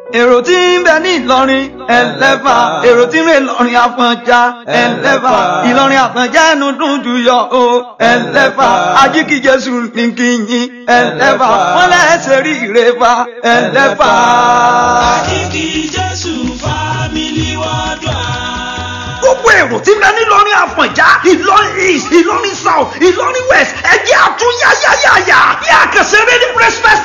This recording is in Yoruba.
èrò tí ń bẹ ní ìlọrin ẹlẹ́fà èrò tí ń rè lọrin àfọ̀njá ẹlẹ́fà ìlọrin àfọ̀njá ẹnu dùn jù yọ o ẹlẹ́fà ajíkíjẹsù ní kíyìn ẹlẹ́fà wọn lẹ́sẹ̀ rí ìrẹ́fà ẹlẹ́fà. Àkìkí Jésù fámìlì wọ́dọ̀ gbogbo èrò tí ń bẹ nílọrin àfọ̀njá ìlọrin east ìlọrin south ìlọrin west ẹjẹ́ àtúnyáyáyáyá bí àkànṣe rédíò express